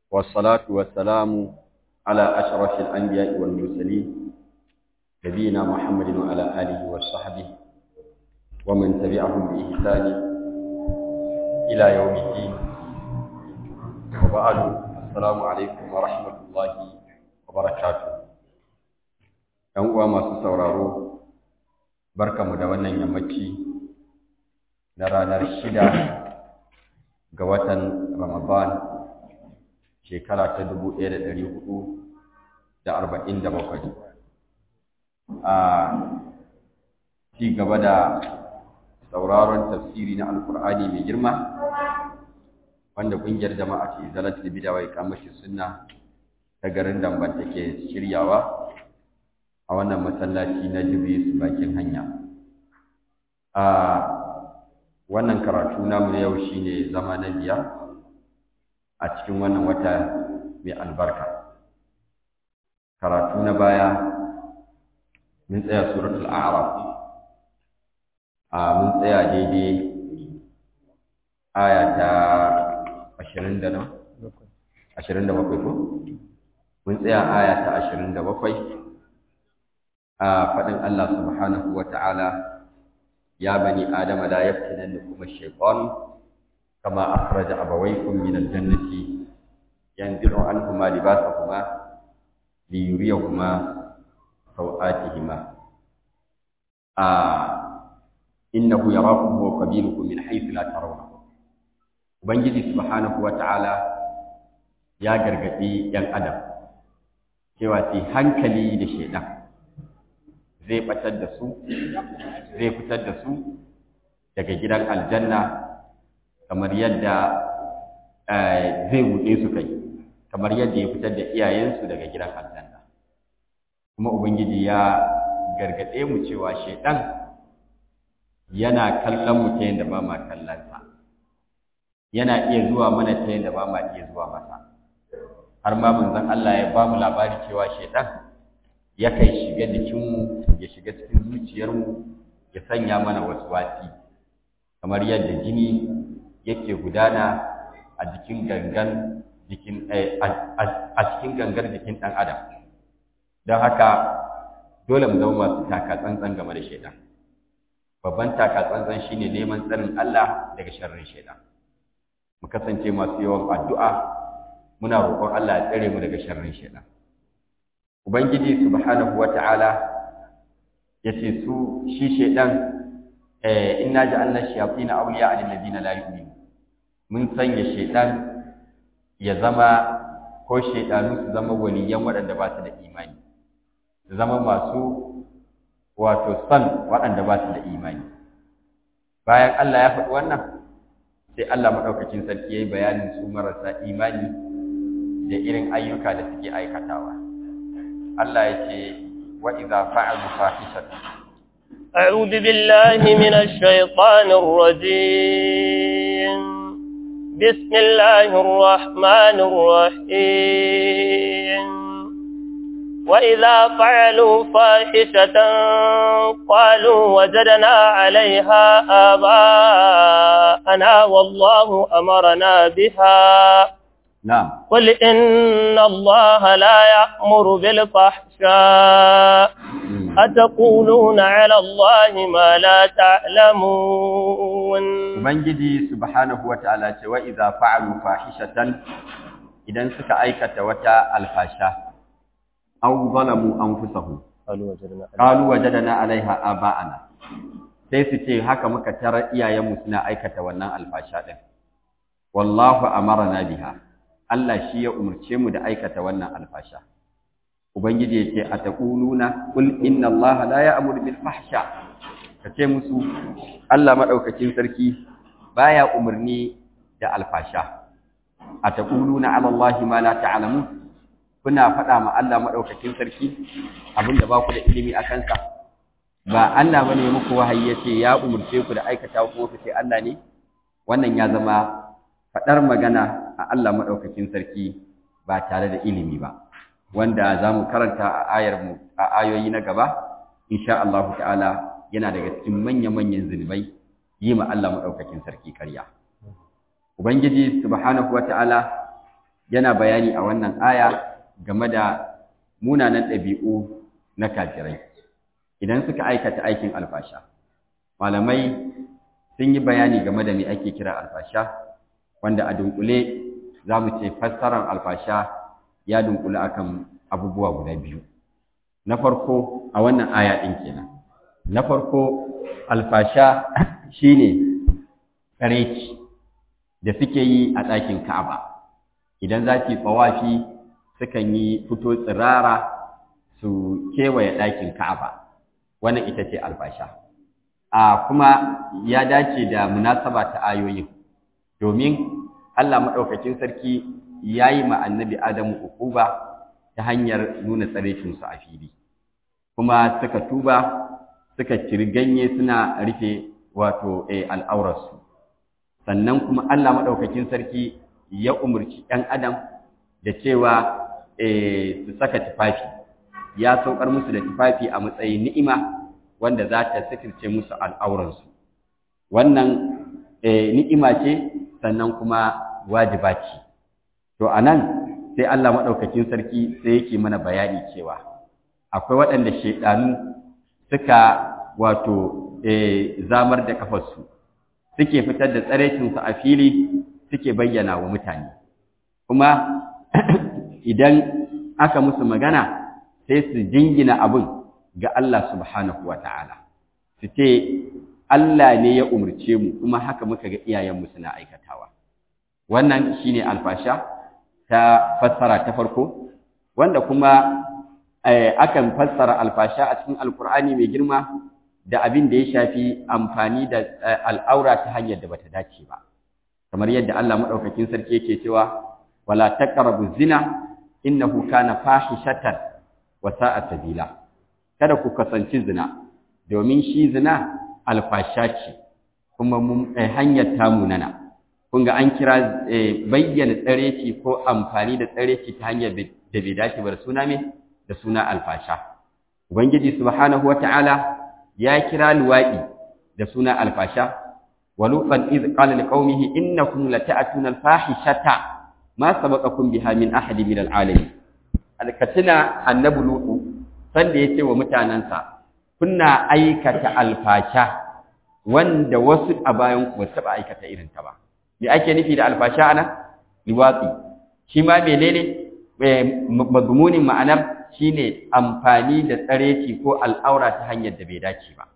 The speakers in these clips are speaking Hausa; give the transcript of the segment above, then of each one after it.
والصلاة والسلام على أشرف الأنبياء والمرسلين نبينا محمد وعلى آله وصحبه ومن تبعهم بإحسان إلى يوم الدين وبعد السلام عليكم ورحمة الله وبركاته ‘Yan uwa masu sauraro, barkamu da wannan yammaci na ranar shida ga watan Ramadan shekara ta dubu ɗaya da ɗari hudu da arba'in da bakwai. A ci gaba da sauraron tafsiri na Alƙur'ani mai girma, wanda ƙungiyar jama'a ce zalat da bidawa ya kamashi sunna ta garin Damban take shiryawa a wannan masallaci na Jibris bakin hanya. A wannan karatu namu na yau shine zama na biyar a cikin wannan wata mai albarka karatu na baya mun tsaya suratul a'raf a mun tsaya daidai aya ta 20 da 27 ko mun tsaya aya ta 27 a faɗin Allah subhanahu wa ta'ala يا بني آدم لا يفتننكم الشيطان كما أخرج أبويكم من الجنة ينزع عنهما لباسهما ليريهما سوآتهما آه إنه يراكم وقبيلكم من حيث لا ترونه Ubangiji subhanahu wa ta'ala ya gargaɗi ‘yan Adam cewa su hankali da shaidan zai ɓatar da su zai fitar da su daga gidan aljanna kamar yadda zai buɗe su kai kamar yadda ya fitar da iyayensu daga gidan aljanna kuma ubangiji ya gargaɗe mu cewa shaidan yana kallon mu ta yadda ba ma kallonsa yana iya zuwa mana ta yadda ba ma iya zuwa masa har ma manzon Allah ya ba mu labari cewa shaidan yakan shiga jikinmu ya shiga cikin zuciyarmu ya sanya mana wasu wasi kamar yadda jini yake gudana a jikin gangan jikin a cikin gangar jikin ɗan adam don haka dole mu zama masu taka tsantsan game da shaidan babban taka tsantsan shine neman tsarin Allah daga sharrin shaidan mu kasance masu yawan addu'a muna roƙon Allah ya tsare mu daga sharrin shaidan ubangiji subhanahu wata'ala yace su shi shedan eh inna ja'alna shayatin awliya lil ladina la yu'minun mun sanya shedan ya zama ko shedanu su zama waliyan waɗanda ba su da imani su zama masu wato san waɗanda ba su da imani bayan Allah ya faɗi wannan sai Allah madaukakin sarki yayi bayanin su marasa imani da irin ayyuka da suke aikatawa Allah ya ce وإذا فعلوا فاحشة أعوذ بالله من الشيطان الرجيم بسم الله الرحمن الرحيم وإذا فعلوا فاحشة قالوا وجدنا عليها آباءنا والله أمرنا بها نعم قل إن الله لا يأمر بالفحشاء أتقولون على الله ما لا تعلمون Ubangiji subhanahu wa ta'ala ce wa idza fa'alu fahishatan idan suka aikata wata alfasha aw zalamu anfusahum qalu wajadna 'alaiha aba'ana sai su ce haka muka tarar iyayenmu suna aikata wannan alfasha din wallahu amarna biha Allah shi ya umarce mu da aikata wannan alfasha ubangiji yake ataquluna qul inna allaha la ya'muru bil fahsha kace musu Allah madaukakin sarki baya umarni da alfasha ataquluna ala allahi ma la ta'lamun kuna faɗa ma Allah madaukakin sarki abinda ba ku da ilimi akan sa ba Allah bane muku wahayi yace ya umarce ku da aikata ko ku ce Allah ne wannan ya zama faɗar magana a Allah maɗaukakin sarki ba tare da ilimi ba wanda za mu karanta a ayar mu a ayoyi na gaba insha Allah ta'ala yana daga cikin manya-manyan zunubai yi ma Allah maɗaukakin sarki karya ubangiji subhanahu wata'ala yana bayani a wannan aya game da munanan ɗabi'u na kafirai idan suka aikata aikin alfasha malamai sun yi bayani game da me ake kira alfasha wanda a dunkule za mu ce fassarar alfasha ya dunkule akan abubuwa guda biyu na farko a wannan aya ɗin kenan na farko alfasha shine tsareci da suke yi a ɗakin ka'aba idan za su yi tsawafi sukan yi fito tsirara su kewaye ɗakin ka'aba wannan ita ce alfasha a kuma ya dace da munasaba ta ayoyin domin Allah maɗaukakin sarki ya yi ma annabi Adamu ukuba ta hanyar nuna tsarecinsu a fili kuma suka tuba suka ciri ganye suna rufe wato al'aurarsu sannan kuma Allah maɗaukakin sarki ya umarci ‘yan adam da cewa su saka tufafi ya saukar musu da tufafi a matsayin ni'ima wanda za ta sitirce musu al'auransu wannan ni'ima ce sannan kuma wajiba ce to a nan sai Allah maɗaukakin sarki sai yake mana bayani cewa akwai waɗanda shaiɗanu suka wato zamar da kafarsu suke fitar da tsarecinsu a fili suke bayyana wa mutane kuma idan aka musu magana sai su jingina abin ga Allah subhanahu wa ta'ala su ce Allah ne ya umarce mu kuma haka muka ga iyayenmu suna aikatawa wannan shine alfasha ta fassara ta farko wanda kuma akan fassara alfasha a cikin alkur'ani mai girma da abin da ya shafi amfani da al'aura ta hanyar da bata dace ba kamar yadda Allah madaukakin sarki yake cewa wala taqrabu zina innahu kana fahishatan wa sa'a sabila kada ku kasance zina domin shi zina alfasha ce kuma hanyar tamunana kun ga an kira bayyana tsareci ko amfani da tsareci ta hanyar da bai dace ba da suna me da suna alfasha ubangiji subhanahu wata'ala ya kira luwaɗi da suna alfasha wa lutan iz qala liqaumihi innakum lata'tuna alfahishata ma sabaqakum biha min ahadin min alalamin alkatina annabi lutu sanda yace wa mutanansa kunna aikata alfasha wanda wasu a bayan ku ba taba aikata irin ta ba me ake nufi da alfasha ana liwatsi shi ma menene mazmunin ma'anar shine amfani da tsareci ko al'aura ta hanyar da bai dace ba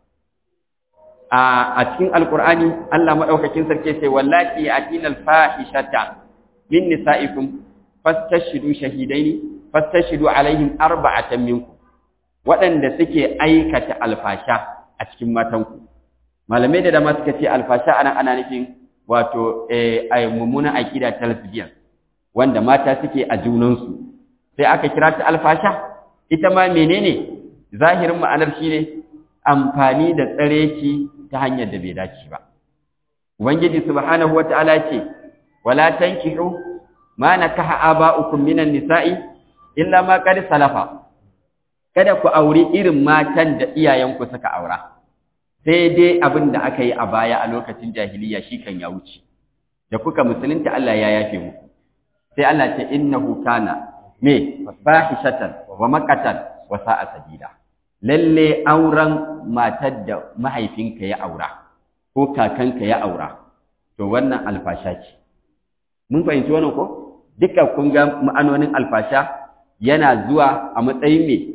a cikin alqur'ani Allah madaukakin sarki sai wallahi atina alfahishata min nisaikum fastashidu shahidaini fastashidu alaihim arba'atan minkum waɗanda suke aikata alfasha a cikin matanku malamai da dama suka ce alfasha ana ana nufin wato eh mummunan aqida ta lesbian wanda mata suke a junansu sai aka kira ta alfasha ita ma menene zahirin ma'anar shine amfani da tsareci ta hanyar da bai dace ba ubangiji subhanahu wataala ce wala tankihu ma nakaha aba'ukum minan nisa'i illa ma qad salafa kada ku auri irin matan da iyayenku suka aura sai dai abin da aka yi a baya a lokacin jahiliya shi kan ya wuce da kuka musulunta Allah ya yafe muku sai Allah ce innahu kana me fahishatan wa maqatan wa sa'a sabila lalle auren matar da mahaifinka ya aura ko kakanka ya aura to wannan alfasha ce mun fahimci wannan ko duka kun ga ma'anonin alfasha yana zuwa a matsayin me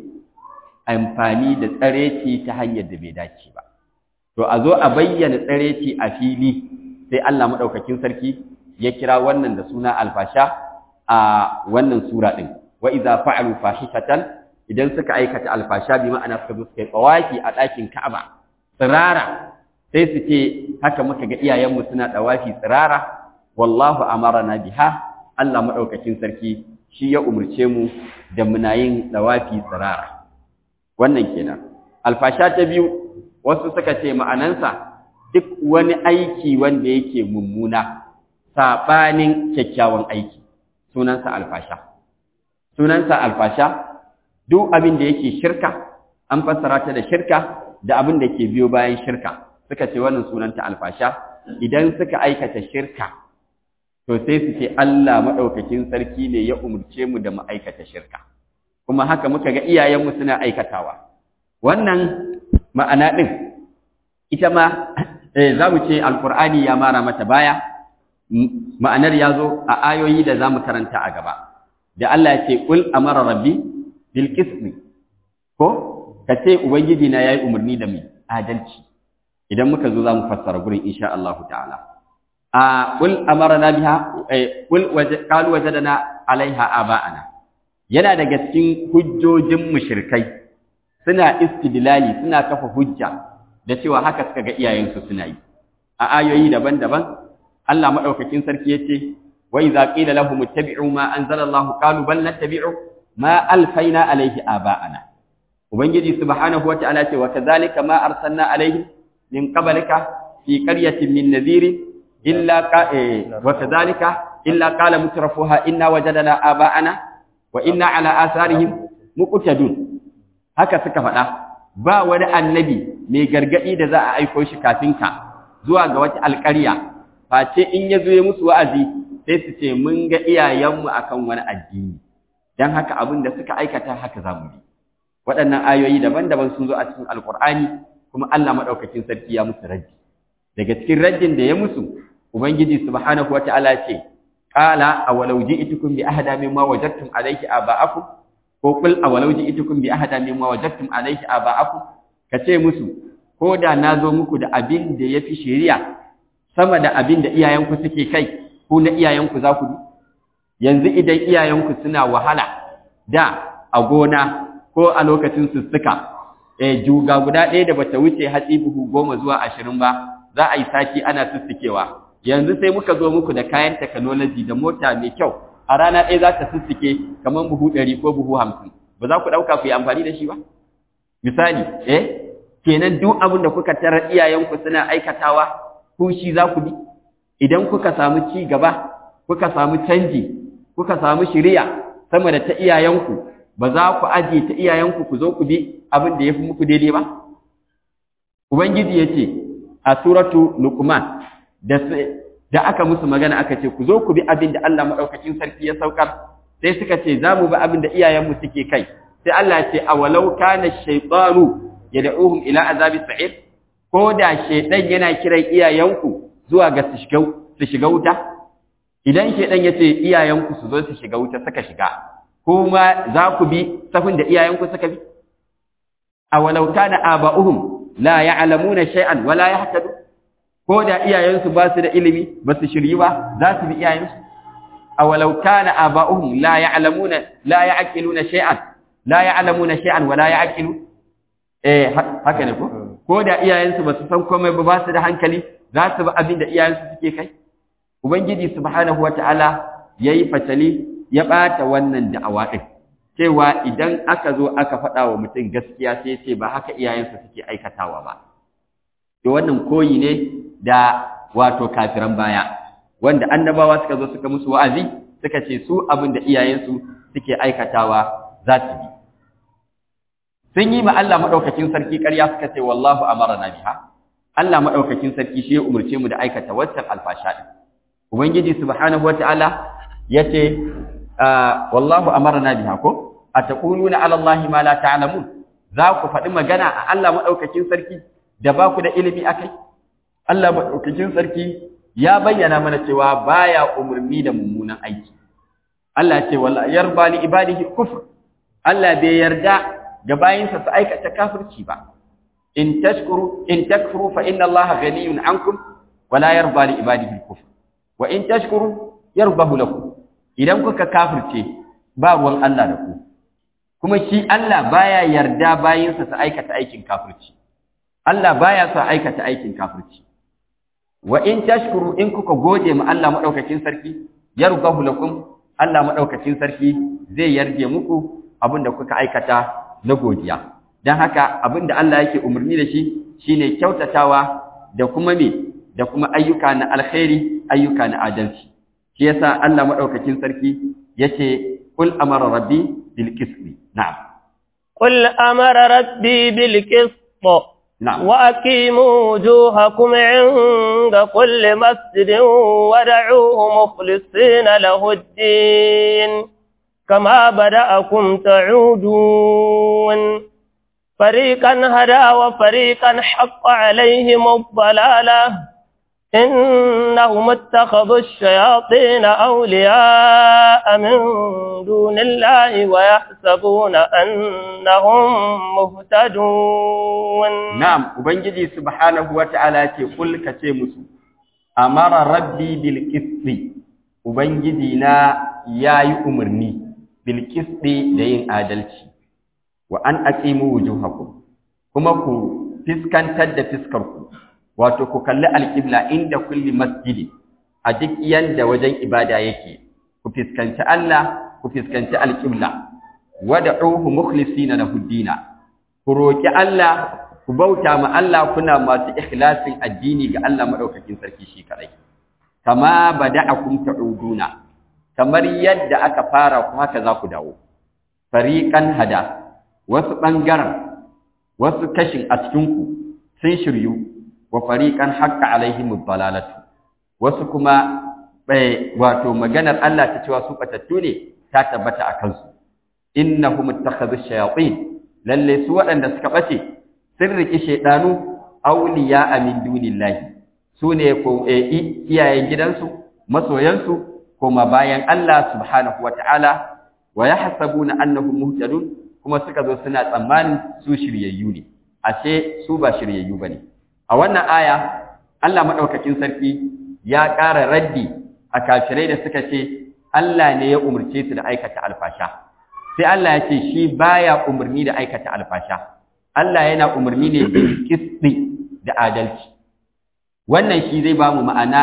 amfani da tsareci ta hanyar da bai dace ba to a zo a bayyana tsareci a fili sai Allah madaukakin sarki ya kira wannan da suna alfasha a wannan sura din wa idza fa'alu fahishatan idan suka aikata alfasha bi ma'ana suka zo suka yi tsawaki a ɗakin Ka'aba tsirara sai su ce haka muka ga iyayenmu suna dawafi tsirara wallahu amarana biha Allah madaukakin sarki shi ya umurce mu da muna yin dawafi tsirara wannan kenan alfasha ta biyu wasu suka ce ma'anansa duk wani aiki wanda yake mummuna sabanin kyakkyawan aiki sunansa alfasha sunansa alfasha duk abin da yake shirka an fassara ta da shirka da abin da ke biyo bayan shirka suka ce wannan sunanta alfasha idan suka aikata shirka to sai su ce Allah madaukakin sarki ne ya umurce mu da mu aikata shirka kuma haka muka ga iyayenmu suna aikatawa wannan ma'ana din ita ma za mu ce alkur'ani ya mara mata baya ma'anar ya zo a ayoyi da za mu karanta a gaba da Allah ya ce ƙul amara rabbi bil qismi ko ka ce ubangiji na yayi umarni da mai adalci idan muka zo za mu fassara gurin insha Allah ta'ala a ƙul amara na biha ƙul qalu wajadana alaiha aba'ana yana daga cikin hujjojin mushrikai suna istidlali suna kafa hujja da cewa haka suka ga iyayensu suna yi a ayoyi daban-daban Allah madaukakin sarki yace wa idza qila lahum ittabi'u ma anzala Allah qalu bal nattabi'u ma alfaina alayhi aba'ana ubangiji subhanahu wa ta'ala ce wa kadhalika ma arsalna alayhi min qablika fi qaryatin min nadhir illa ka wa kadhalika illa qala mutrafuha inna wajadna aba'ana wa inna ala atharihim muqtadun haka suka faɗa ba wani annabi mai gargadi da za a aiko shi kafin ka zuwa ga wata alƙarya face in ya zo ya musu wa'azi sai su ce mun ga iyayenmu akan wani addini dan haka abin da suka aikata haka zamu yi waɗannan ayoyi daban-daban sun zo a cikin alƙur'ani kuma Allah madaukakin sarki ya musu raddi daga cikin raddin da ya musu ubangiji subhanahu wata'ala ce qala awalau ji'tukum bi ahada mimma wajadtum alayhi aba'akum ko qul awalau ji'tukum bi ahada mimma wajadtum alayhi aba'akum kace musu ko da nazo muku da abin da yafi shari'a sama da abin da iyayenku suke kai ko na iyayenku za ku bi yanzu idan iyayenku suna wahala da a gona ko a lokacin sussuka eh juga guda ɗaya da bata wuce hatsi buhu goma zuwa ashirin ba za a yi sati ana sussukewa yanzu sai muka zo muku da kayan technology da mota mai kyau a rana ɗaya za ta sussuke kamar buhu ɗari ko buhu hamsin ba za ku ɗauka ku yi amfani da shi ba misali eh kenan duk abin da kuka tarar iyayenku suna aikatawa ku shi za ku bi idan kuka samu ci gaba kuka samu canji kuka samu shiriya sama da ta iyayenku ba za ku aje ta iyayenku ku zo ku bi abin da ya fi muku daidai ba ubangiji ya ce a suratu luqman da da aka musu magana aka ce ku zo ku bi abin da Allah madaukakin sarki ya saukar sai suka ce za mu bi abin da iyayenmu suke kai sai Allah ya ce awalau kana shaytanu yad'uhum ila azabi sa'id ko da shaytan yana kiran iyayenku zuwa ga su shiga su shiga wuta idan shaytan yace iyayenku su zo su shiga wuta suka shiga kuma za ku bi safin da iyayenku suka bi awalau kana aba'uhum la ya'lamuna shay'an wala yahtadu ko da iyayensu ba su da ilimi ba su shiryi ba za su bi iyayensu awalau kana aba'uhum la ya'lamuna la ya'qiluna shay'an la ya'lamuna shay'an wala ya'qilu eh haka ne ko ko da iyayensu ba su san komai ba ba su da hankali za su bi abin da iyayensu suke kai ubangiji subhanahu wata'ala yayi fatali ya bata wannan da'awa din cewa idan aka zo aka faɗa wa mutum gaskiya sai ce ba haka iyayensu suke aikatawa ba to wannan koyi ne da wato kafiran baya wanda annabawa suka zo suka musu wa'azi suka ce su abin da iyayensu suke aikatawa za su bi sun yi ma Allah madaukakin sarki ƙarya suka ce wallahu amarna biha Allah madaukakin sarki shi ya umurce mu da aikata waccan alfasha din ubangiji subhanahu wataala yace wallahu amarna biha ko ataquluna ala allahi ma la ta'lamun za ku faɗi magana a Allah madaukakin sarki da ba ku da ilimi akai Allah madaukakin sarki ya bayyana mana cewa baya umurni da mummunan aiki Allah ce wala yarba li ibadihi kufr Allah bai yarda ga bayinsa su aikata kafirci ba in tashkuru in takfuru fa inna Allah ghaniyun ankum wala yarba li ibadihi kufr wa in tashkuru yarbahu lakum idan kuka kafirce ba ruwan Allah da ku kuma shi Allah baya yarda bayinsa su aikata aikin kafirci Allah baya sa aikata aikin kafirci wa in tashkuru in kuka gode ma Allah madaukakin sarki yarbahu lakum Allah madaukakin sarki zai yarje muku abinda kuka aikata na godiya dan haka abinda Allah yake umarni da shi shine kyautatawa da kuma me da kuma ayyuka na alkhairi ayyuka na adalci shi yasa Allah madaukakin sarki yace kul amara rabbi bil qist na'am qul amara rabbi bil qist na'am وأقيموا وجوهكم عند كل مسجد ودعوه مخلصين له الدين كما بدأكم تعودون فريقا هدى وفريقا حق عليهم الضلالة إنهم اتخذوا الشياطين أولياء من دون الله ويحسبون أنهم مهتدون na'am ubangiji subhanahu wata'ala ce kul ka ce musu amara rabbi bil qisti ubangiji na yayi umarni bil qisti da yin adalci wa an aqimu wujuhakum kuma ku fiskantar da fiskarku wato ku kalli alqibla inda kulli masjidi a duk yanda wajen ibada yake ku fiskanci Allah ku fiskanci alqibla wad'uhu mukhlisina lahu dina ku roki Allah ku bauta ma Allah kuna masu ikhlasin addini ga Allah madaukakin sarki shi kadai kama bada'akum ta'uduna kamar yadda aka fara ku haka za ku dawo fariqan hada wasu bangaren wasu kashin a cikin ku sun shiryu wa fariqan haqqa alaihimud dalalatu wasu kuma bai wato maganar Allah ta cewa su batattu ne ta tabbata a kansu innahum ittakhadhu shayatin lalle su waɗanda suka bace sun riki shaydanu awliya min dunillahi su ne ko iyayen gidansu masoyansu kuma bayan Allah subhanahu wata'ala wa yahsabuna annahum muhtadun kuma suka zo suna tsammanin su shiryayyu ne ashe su ba shiryayyu bane a wannan aya Allah madaukakin sarki ya ƙara raddi a kafirai da suka ce Allah ne ya umurce su da aikata alfasha sai Allah ya ce shi baya umarni da aikata alfasha Allah yana umarni ne bil qisti da adalci wannan shi zai ba mu ma'ana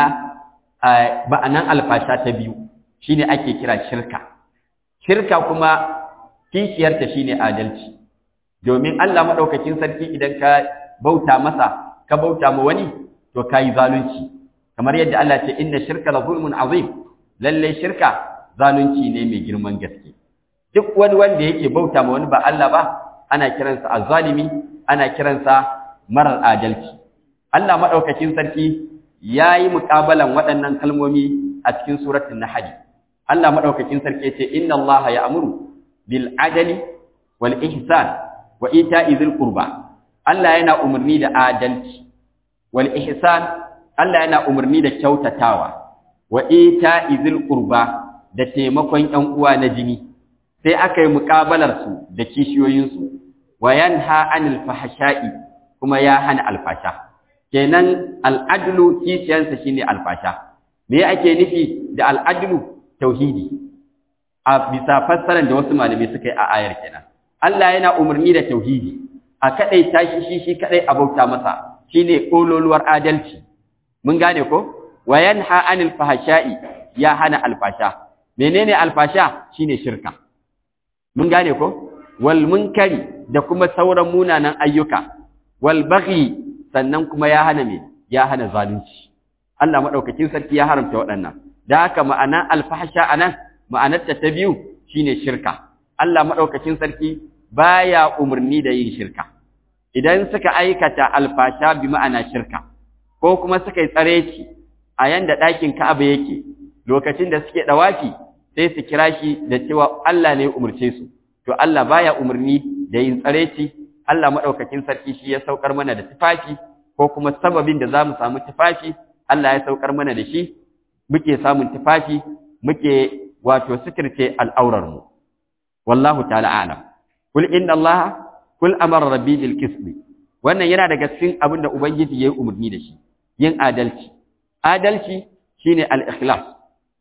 ma'anan alfasha ta biyu shine ake kira shirka shirka kuma kishiyarta shine adalci domin Allah madaukakin sarki idan ka bauta masa ka bauta ma wani to kai zalunci kamar yadda Allah ce inna shirka la zulmun azim lalle shirka zalunci ne mai girman gaske duk wani wanda yake bauta ma wani ba Allah ba ana kiransa azzalimi ana kiransa marar adalci Allah madaukakin sarki yayi muƙabalan waɗannan kalmomi a cikin suratul nahl Allah madaukakin sarki yace inna Allah ya'muru bil adli wal ihsan wa ita'i dhil qurba Allah yana umarni da adalci wal ihsan Allah yana umarni da kyautatawa wa ita'i dhil qurba da taimakon ƴan uwa na jini sai aka yi muƙabalar su da kishiyoyin su wa yanha anil fahsha'i kuma ya hana alfasha kenan al'adlu kishiyansa shine alfasha me ake nufi da al'adlu tauhidi a bisa fassarar da wasu malamai suka yi a ayar kenan Allah yana umarni da tauhidi a kadai tashi shi shi kadai a bauta masa shine kololuwar adalci mun gane ko wa yanha anil fahsha'i ya hana alfasha menene alfasha shine shirka mun gane ko wal munkari da kuma sauran munanan ayyuka wal baghi sannan kuma ya hana me ya hana zalunci Allah madaukakin sarki ya haramta waɗannan da haka ma'ana alfahsha anan ma'anarta ta biyu shine shirka Allah madaukakin sarki baya umarni da yin shirka idan suka aikata alfasha bi ma'ana shirka ko kuma suka yi tsareci a yanda ɗakin Ka'aba yake lokacin da suke dawafi sai su kira shi da cewa Allah ne ya umurce su to Allah baya umarni da yin tsareci Allah madaukakin sarki shi ya saukar mana da tufafi ko kuma sababin da zamu samu tufafi Allah ya saukar mana da shi muke samun tufafi muke wato sikirce al'aurar mu wallahu ta'ala a'lam kul inna Allah kul amara rabbi bil qism wannan yana daga cikin abin da ubangiji yayi umarni da shi yin adalci adalci shine al-ikhlas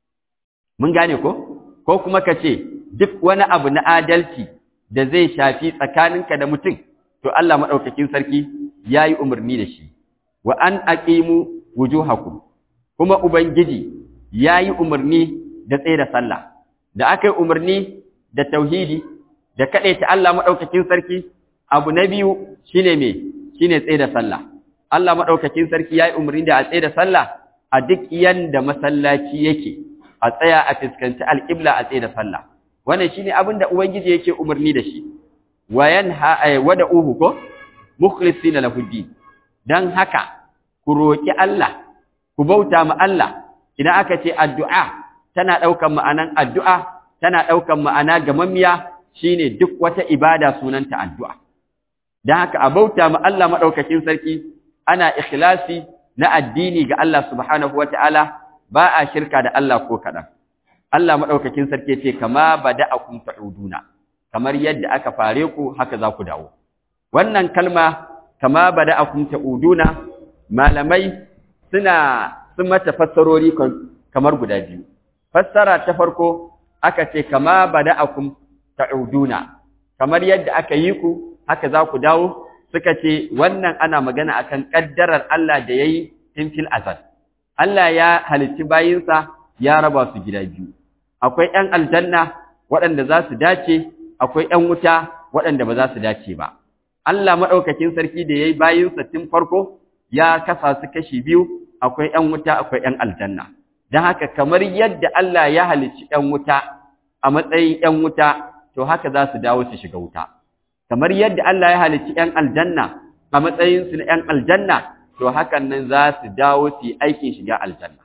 mun gane ko ko kuma kace duk wani abu na adalci da zai shafi tsakaninka da mutum to Allah madaukakin sarki yayi umarni da shi wa an aqimu wujuhakum kuma ubangiji yayi umarni da tsaye da sallah da aka yi umarni da tauhidi da ta Allah madaukakin sarki abu na biyu shine me shine tsaye da sallah Allah madaukakin sarki yayi umarni da a tsaye da sallah a duk yanda masallaci yake a tsaya a fuskanci alqibla a tsaye da sallah wannan shine abin da ubangiji yake umarni da shi wayan ha wada uhu ko mukhlisina lahu din dan haka ku roki Allah ku bauta ma Allah idan aka ce addu'a tana daukan ma'anan addu'a tana daukan ma'ana gamammiya shine duk wata ibada sunanta addu'a dan haka a bauta ma Allah madaukakin sarki ana ikhlasi na addini ga Allah subhanahu wataala ba a shirka da Allah ko kadan Allah madaukakin sarki ce kama bada'akum ta'uduna kamar yadda aka fare ku haka za ku dawo wannan kalma kama bada'akum ta'uduna malamai suna sun mata fassarori kamar guda biyu fassara ta farko aka ce kama bada'akum ta'uduna kamar yadda aka yi ku haka za ku dawo suka ce wannan ana magana akan kaddarar Allah da yayi tun fil azal Allah ya halicci bayinsa ya raba su gida biyu akwai ƴan aljanna waɗanda za su dace akwai ƴan wuta waɗanda ba za su dace ba Allah madaukakin sarki da yayi bayinsa tun farko ya kasa su kashi biyu akwai ƴan wuta akwai ƴan aljanna dan haka kamar yadda Allah ya halicci ƴan wuta a matsayin ƴan wuta to haka za su dawo su shiga wuta kamar yadda Allah ya halicci ƴan aljanna a matsayin su na ƴan aljanna to hakan nan za su dawo su yi aikin shiga aljanna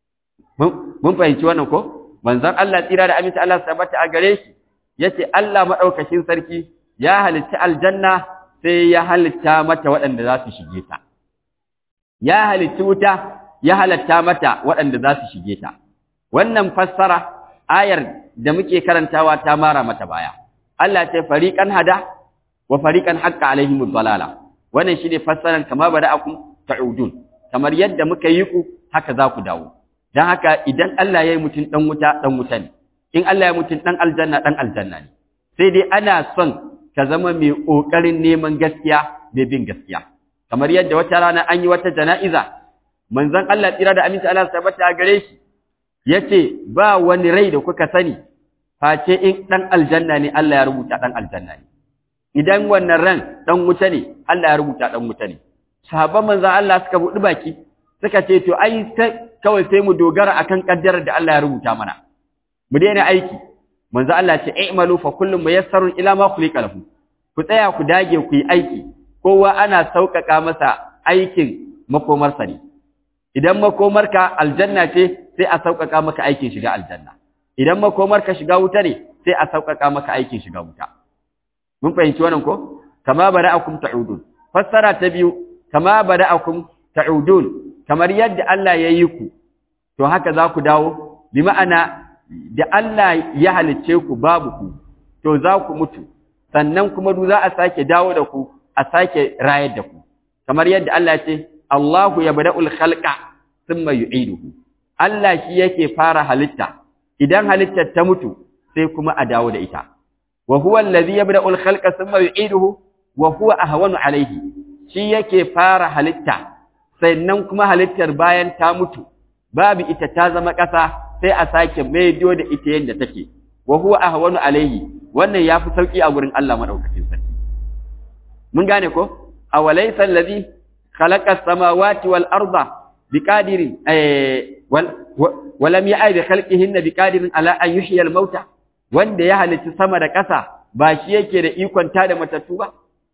mun fahimci wannan ko manzon Allah tsira da aminci Allah sabata a gare shi yace Allah madaukakin sarki ya halicci aljanna sai ya halitta mata waɗanda za su shige ta ya halicci wuta ya halatta mata waɗanda za su shige ta wannan fassara ayar da muke karantawa ta mara mata baya Allah ce fariqan hada wa fariqan haqqa alaihimud dalala wannan shine fassaran kama bada'akum ta'udun kamar yadda muka yi ku haka za ku dawo dan haka idan Allah ya yi mutum dan wuta dan wuta ne in Allah ya mutum dan aljanna dan aljanna ne sai dai ana son ka zama mai kokarin neman gaskiya mai bin gaskiya kamar yadda wata rana an yi wata jana'iza manzon Allah tsira da aminci Allah tabbata a gare shi yace ba wani rai da kuka sani face in dan aljanna ne Allah ya rubuta dan aljanna ne idan wannan ran dan wuta ne Allah ya rubuta dan wuta ne sahabban manzon Allah suka buɗi baki suka ce to ai kawai sai mu dogara akan kaddarar da Allah ya rubuta mana mu daina aiki manzon Allah ce i'malu fa kullum muyassarun ila ma khuliqa lahu ku tsaya ku dage ku yi aiki kowa ana sauƙaƙa masa aikin makomarsa ne idan makomarka aljanna ce sai a sauƙaƙa maka aikin shiga aljanna idan makomarka shiga wuta ne sai a sauƙaƙa maka aikin shiga wuta mun fahimci wannan ko kama bara'akum ta'udun fassara ta biyu kama bada'akum ta'udun kamar yadda Allah ya yi ku to haka za ku dawo bi ma'ana da Allah ya halicce ku babu ku to za ku mutu sannan kuma du za a sake dawo da ku a sake rayar da ku kamar yadda Allah ya ce Allahu yabda'ul khalqa thumma yu'iduhu Allah shi yake fara halitta idan halittar ta mutu sai kuma a dawo da ita wa huwa allazi yabda'ul khalqa thumma yu'iduhu wa huwa ahwanu alayhi shi yake fara halitta sannan kuma halittar bayan ta mutu babu ita ta zama ƙasa sai a sake maido da ita yadda take wa huwa ahwanu alayhi wannan yafi sauki a gurin Allah madaukakin sarki mun gane ko awalaysa allazi khalaqa as-samawati wal arda biqadirin eh wal walam ya'i bi khalqihinna biqadirin ala an yuhyiya al-mauta wanda ya halitta sama da ƙasa ba shi yake da ikon ta da matattu ba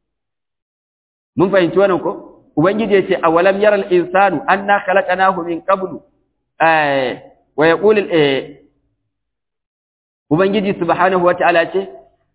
mun fahimci wannan ko ubangiji yace awalam yaral insanu anna khalaqnahu min qablu eh wa yaqulu eh ubangiji subhanahu wataala ce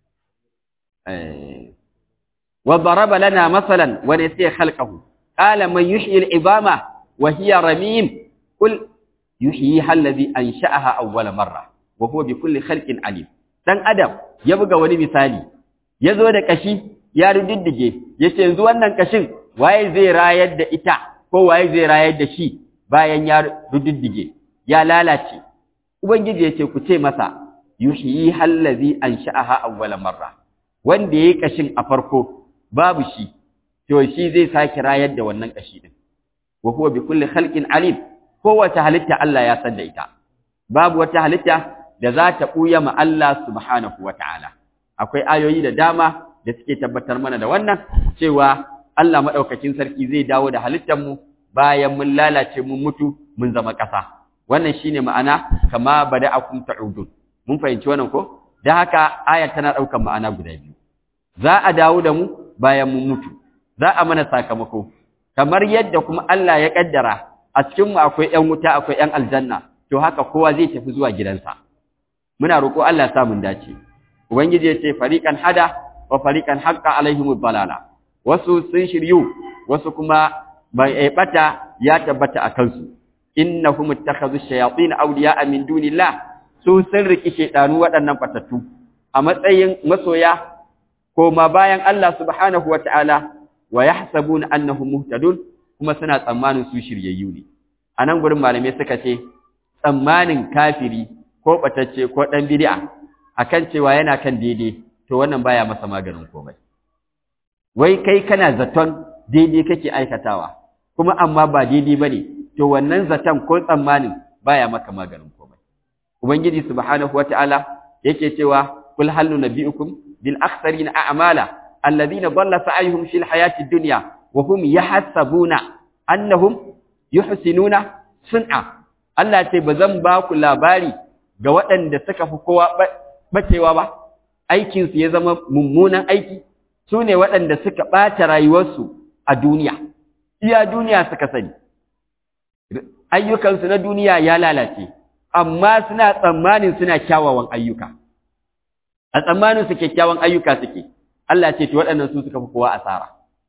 eh wa daraba lana masalan wa nasiya khalqahu qala man yuhyi al-ibama wa hiya ramim qul yuhyiha alladhi ansha'aha awwala marra wa huwa bi kulli khalqin alim dan adam ya buga wani misali yazo da kashi ya rudiddige yace yanzu wannan kashin waye zai rayar da ita ko waye zai rayar da shi bayan ya rudiddige ya lalace ubangiji yace ku ce masa yuhyi allazi ansha'aha awwala marra wanda yayi kashin a farko babu shi to shi zai saki rayar da wannan kashi din wa huwa bi kulli khalqin alim kowace halitta Allah ya san da ita babu wata halitta da za ta buya ma Allah subhanahu wataala akwai ayoyi da dama da suke tabbatar mana da wannan cewa Allah madaukakin sarki zai dawo da halittar mu bayan mun lalace mun mutu mun zama ƙasa wannan shine ma'ana kama bada'akum ta'udun mun fahimci wannan ko dan haka aya tana daukan ma'ana guda biyu za a dawo da mu bayan mun mutu za a mana sakamako kamar yadda kuma Allah ya kaddara a cikin mu akwai ƴan wuta akwai ƴan aljanna to haka kowa zai tafi zuwa gidansa muna roƙo Allah ya sa mun dace ubangiji ya ce fariqan hada wa fariqan haqqa alaihimud balala wasu sun shiryu wasu kuma bai bata ya tabbata akan su innahum ittakhadhu shayatin awliya'a min dunillah su sun riki shedanu waɗannan fatattu a matsayin masoya ko ma bayan Allah subhanahu wataala wa yahsabuna annahum muhtadun kuma suna tsammanin su shiryayyu ne anan gurin malamai suka ce tsammanin kafiri ko batacce ko dan bid'a akan cewa yana kan daidai to wannan baya masa maganin komai wai kai kana zaton daidai kake aikatawa kuma amma ba daidai bane to wannan zaton ko tsammanin baya maka maganin komai ubangiji subhanahu wataala yake cewa kul hal nabiyukum bil akhsarina a'mala alladhina dhalla sa'yuhum fil hayati dunya wa hum yahsabuna annahum yuhsinuna sun'a Allah ce bazan ba ku labari ga waɗanda suka fi kowa bacewa ba aikin su ya zama mummunan aiki su ne waɗanda suka ɓata rayuwarsu a duniya iya duniya suka sani ayyukansu na duniya ya lalace amma suna tsammanin suna kyawawan ayyuka a tsammanin su kyakkyawan ayyuka suke Allah ce to waɗannan su suka fi kowa asara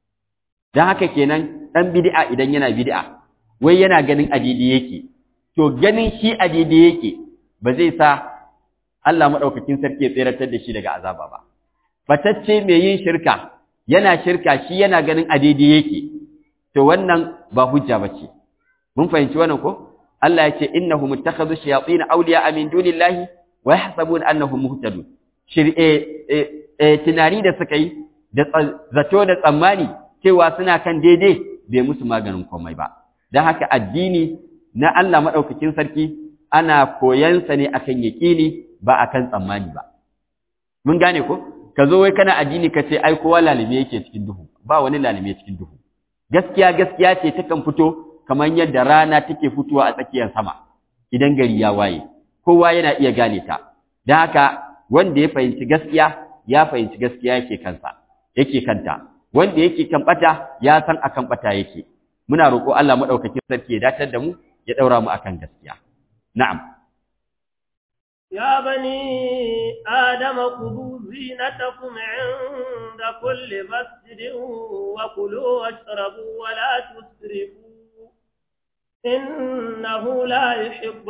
dan haka kenan dan bid'a idan yana bid'a wai yana ganin adidi yake to ganin shi adidi yake ba zai sa Allah madaukakin sarki ya tseratar da shi daga azaba ba fatacce mai yin shirka yana shirka shi yana ganin adidi yake to wannan ba hujja bace mun fahimci wannan ko Allah ya ce innahum ittakhadhu shayatin awliya min dunillahi wa yahsabuna annahum muhtadun shir'e tunani da suka yi da zato da tsammani cewa suna kan daidai bai musu maganin komai ba dan haka addini na Allah madaukakin sarki ana koyansa ne akan yaqini ba akan tsammani ba mun gane ko ka zo wai kana addini ka ce ai kowa lalime yake cikin duhu ba wani lalime cikin duhu gaskiya gaskiya ce takan fito kamar yadda rana take fitowa a tsakiyar sama idan gari ya waye kowa yana iya gane ta don haka wanda ya fahimci gaskiya ya fahimci gaskiya yake kansa yake kanta wanda yake kan bata ya san akan bata yake muna roƙo Allah madaukakin sarki ya datar da mu ya daura mu akan gaskiya na'am يا بني آدم خذوا زينتكم عند كل مسجد وكلوا واشربوا ولا تسرفوا إنه لا يحب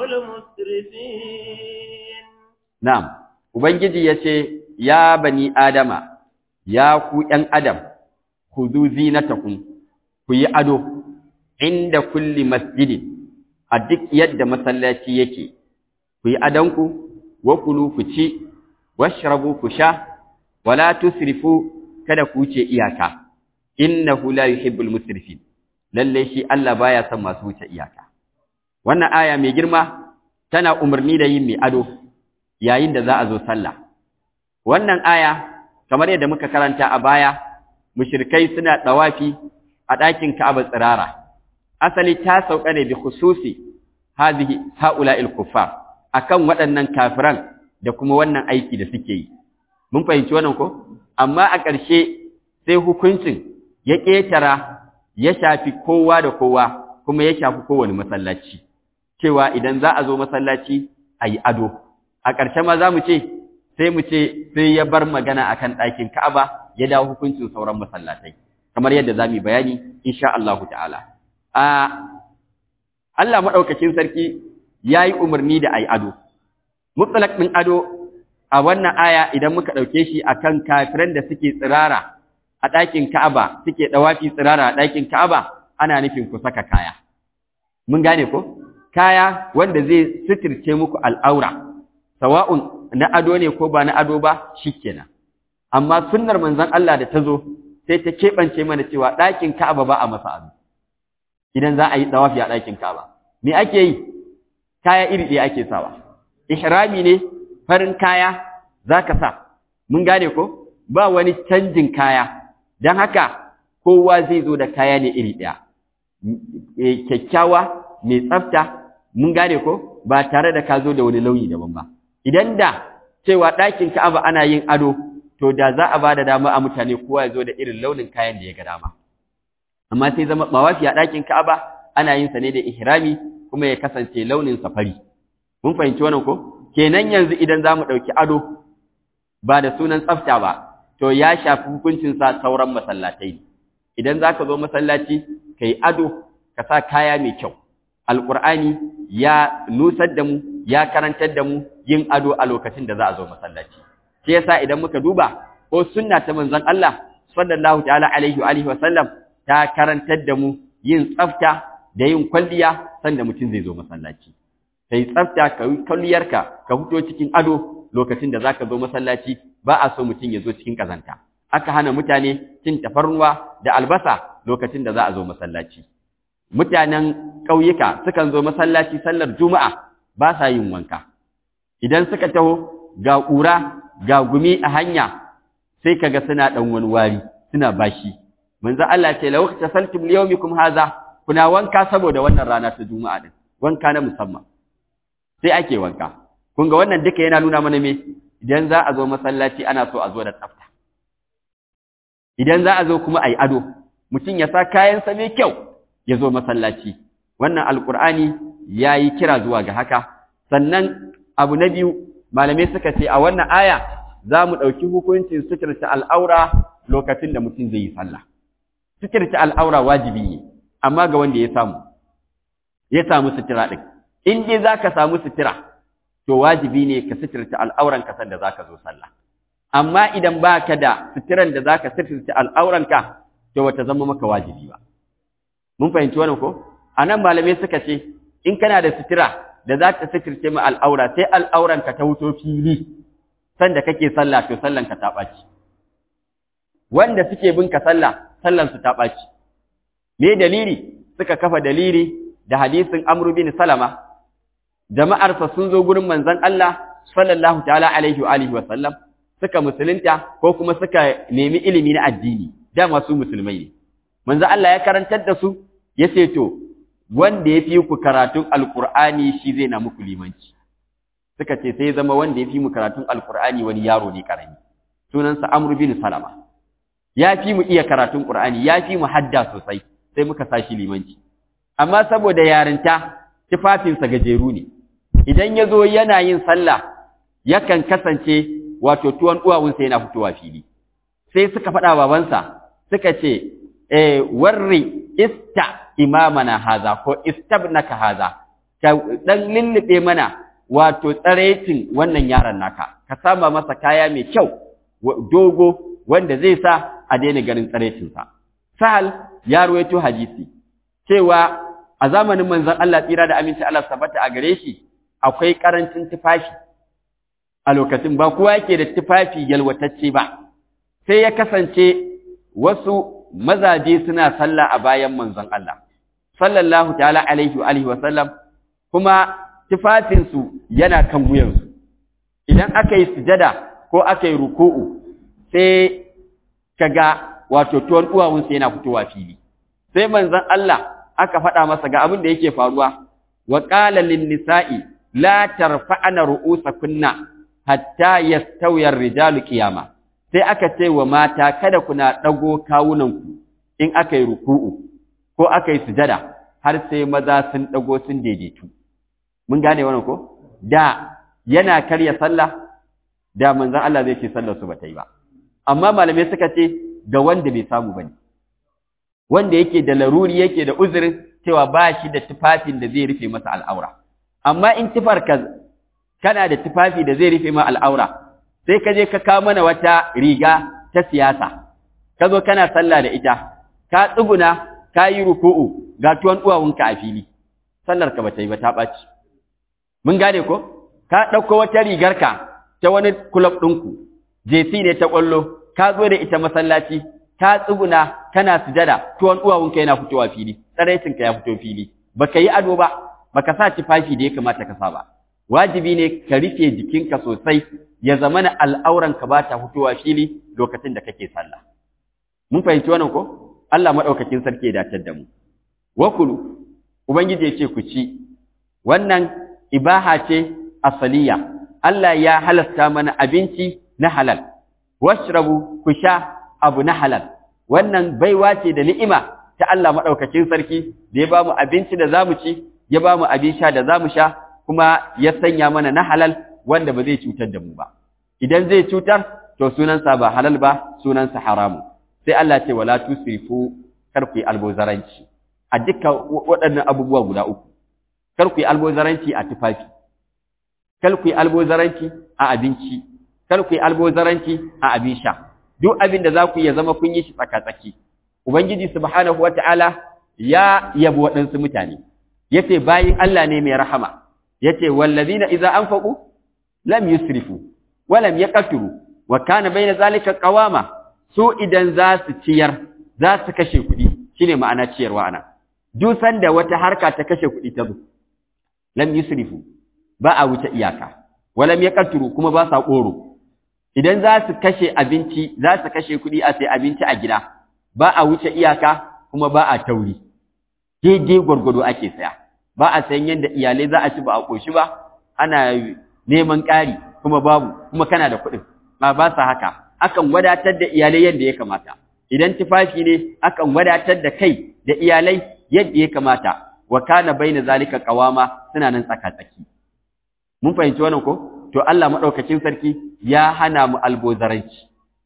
المسرفين نعم Ubangiji ya ce, Ya bani Adama, ya ku ’yan Adam, ku zu zinatakum, ku yi ado, inda kulli masjidin, a duk yadda masallaci yake, ku yi adonku, wa kulu ku ci, washrabu ku sha, wala tusrifu kada ku wuce iyaka, innahu la yuhibbul musrifin. lalle shi Allah baya son masu wuce iyaka wannan aya mai girma tana umarni da yin mai ado yayin da za a zo sallah wannan aya kamar yadda muka karanta a baya mushrikai suna tawafi a ɗakin Ka'aba tsirara asali ta sauka ne bi khususi hadhihi haula'il kuffar akan waɗannan kafiran da kuma wannan aiki da suke yi mun fahimci wannan ko amma a ƙarshe sai hukuncin ya ƙetara ya shafi kowa da kowa kuma ya shafi kowane masallaci cewa idan za a zo masallaci a yi ado a ƙarshe ma za mu ce sai mu ce sai ya bar magana akan ɗakin Ka'aba ya dawo hukuncin sauran masallatai kamar yadda za mu yi bayani insha Allahu ta'ala a Allah maɗaukakin sarki ya yi umarni da a yi ado mutlaq ɗin ado a wannan aya idan muka ɗauke shi akan kafiran da suke tsirara a ɗakin Ka'aba suke ɗawafi tsirara a ɗakin Ka'aba ana nufin ku saka kaya. Mun gane ko? Kaya wanda zai suturce muku al'aura, sawa'un na ado ne ko ba na ado ba shi kenan. Amma sunnar manzon Allah da ta zo sai ta keɓance mana cewa ɗakin Ka'aba ba a masa ado. Idan za a yi ɗawafi a ɗakin Ka'aba. Me ake yi? Kaya iri ɗaya ake sawa. Ihrami ne farin kaya za ka sa. Mun gane ko? Ba wani canjin kaya. don haka kowa zai zo da kaya ne iri ɗaya kyakkyawa mai tsafta mun gane ko ba tare da ka zo da wani launi daban ba idan da cewa ɗakin ka'aba ana yin ado to da za a ba da dama a mutane kowa ya zo da irin launin kayan da ya ga dama amma sai zama tawafi a ɗakin Ka'aba ana yin sa ne da ihrami kuma ya kasance launin safari mun fahimci wannan ko kenan yanzu idan zamu ɗauki ado ba da sunan tsafta ba to ya shafi hukuncin sa sauran masallatai idan zaka zo masallaci kai ado ka sa kaya mai kyau alqur'ani ya nusar da mu ya karantar da mu yin ado a lokacin da za a zo masallaci shi yasa idan muka duba ko sunna ta manzon Allah sallallahu ta'ala alaihi wa alihi wa sallam ta karantar da mu yin tsafta da yin kwalliya sanda mutum zai zo masallaci kai tsafta ka yi kwalliyarka ka fito cikin ado lokacin da zaka zo masallaci ba a so mutum ya zo cikin kazanta aka hana mutane cin tafarnuwa da albasa lokacin da za a zo masallaci mutanen ƙauyuka sukan zo masallaci sallar juma'a ba sa yin wanka idan suka taho ga ƙura ga gumi a hanya sai kaga suna ɗan wani wari suna bashi manzo Allah ce law tasaltum liyawmikum haza kuna wanka saboda wannan rana ta juma'a din wanka na musamman sai ake wanka kun ga wannan duka yana nuna mana me idan za a zo masallaci ana so a zo da tsafta idan za a zo kuma ayi ado mutum ya sa kayan sa mai kyau ya zo masallaci wannan alqur'ani yayi kira zuwa ga haka sannan abu na biyu malamai suka ce a wannan aya za mu ɗauki hukuncin suturta al'aura lokacin da mutum zai yi sallah suturta al'aura wajibi ne amma ga wanda ya samu ya samu sutura ɗin in dai za ka samu sutura to wajibi ne ka suturta al'auran ka sanda za ka zo sallah amma idan ba ka da suturan da za ka suturta al'auranka to wata zama maka wajibi ba mun fahimci wannan ko a nan malamai suka ce in kana da sutura da za ta suturce ma al'aura sai al'auranka ta wuto fili sanda kake sallah to sallanka ta ɓaci wanda suke bin ka sallah sallansu ta ɓaci me dalili suka kafa dalili da hadisin Amr bin Salama jama'arsa sun zo gurin manzon Allah sallallahu ta'ala alaihi wa alihi wa sallam suka musulunta ko kuma suka nemi ilimi na addini da masu musulmai ne manzon Allah ya karantar da su yace to wanda ya fi ku karatun alqur'ani shi zai na muku limanci suka ce sai zama wanda ya fi mu karatun alqur'ani wani yaro ne karami sunansa Amr bin Salama ya fi mu iya karatun Qur'ani ya fi mu hadda sosai sai muka sashi limanci amma saboda yarinta tufafinsa gajeru ne idan ya zo yana yin sallah yakan kasance wato tuwon uwawunsa yana fitowa fili sai suka faɗa babansa suka ce eh warri ista imamana haza ko istabnaka haza ka dan lullube mana wato tsarecin wannan yaron naka ka sama masa kaya mai kyau dogo wanda zai sa a daina ganin tsarecinsa sahal ya ruwaito hadisi cewa a zamanin manzon Allah tsira da aminci Allah sabata a gare shi akwai karancin tufafi a lokacin ba kowa yake da tufafi yalwatacce ba sai ya kasance wasu mazaje suna sallah a bayan manzon Allah sallallahu ta'ala alaihi wa alihi wa sallam kuma tufafinsu yana kan wuyansu idan aka yi sujada ko aka yi ruku'u sai kaga wato tuwon uwawunsa yana fitowa fili sai manzon Allah aka faɗa masa ga abin da yake faruwa wa qala lin nisa'i la tarfa'na ru'usakunna hatta yastawiya ar-rijalu qiyama sai aka ce wa mata kada kuna dago kawunanku in aka yi ruku'u ko aka yi sujada har sai maza sun dago sun daidaitu mun gane wannan ko da yana karya sallah da manzon Allah zai ce sallar su bata yi ba amma malamai suka ce ga wanda bai samu bane wanda yake da laruri yake da uzurin cewa ba shi da tufafin da zai rufe masa al'aura amma in tufar ka kana da tufafi da zai rufe ma al'aura sai ka je ka kawo mana wata riga ta siyasa ka zo kana sallah da ita ka tsuguna ka yi ruku'u ga tuwon uwawunka a fili sallar ka bata yi ba ta ɓaci mun gane ko ka ɗauko wata rigarka ta wani kulob ɗinku jesi ne ta ƙwallo ka zo da ita masallaci ka tsuguna kana sujada tuwon uwawunka yana fitowa fili tsaraicinka ya fito fili baka yi ado ba baka sa tufafi da ya kamata ka sa ba wajibi ne ka rufe jikinka sosai ya zamana al'auranka ba ta fitowa fili lokacin da kake sallah mun fahimci wannan ko Allah madaukakin sarki ya datar da mu wakulu ubangiji ya ce ku ci wannan ibaha ce asaliya Allah ya halasta mana abinci na halal washrabu ku sha abu na halal wannan baiwa ce da ni'ima ta Allah madaukakin sarki da ya bamu abinci da zamu ci ya bamu abin sha da zamu sha kuma ya sanya mana na halal wanda ba zai cutar da mu ba idan zai cutar to sunansa ba halal ba sunansa haramu sai Allah ce wala tusrifu kar ku yi albozaranci a dukkan waɗannan abubuwa guda uku kar ku yi albozaranci a tufafi kar ku yi albozaranci a abinci kar ku yi albozaranci a abin sha duk abin da za ku ya zama kun yi shi tsaka-tsaki ubangiji subhanahu wata'ala ya yabi waɗansu mutane yace bayin Allah ne mai rahama yace wallazina idza anfaqu lam yusrifu wa lam yaqtiru wa kana baina zalika qawama su idan za su ciyar za su kashe kuɗi shine ma'ana ciyarwa ana duk sanda wata harka ta kashe kuɗi ta zo lam yusrifu ba a wuce iyaka wa lam yaqtiru kuma ba sa ƙoro idan za su kashe abinci za su kashe kuɗi a sai abinci a gida ba a wuce iyaka kuma ba a tauri daidai gwargwado ake saya ba a sayan yadda iyalai za a ci ba a ƙoshi ba ana neman ƙari kuma babu kuma kana da kuɗin ba ba sa haka akan wadatar da iyalai yadda ya kamata idan tufafi ne akan wadatar da kai da iyalai yadda ya kamata wa kana baina zalika qawama suna nan tsaka tsaki mun fahimci wannan ko to Allah madaukakin sarki ya hana mu albozaranci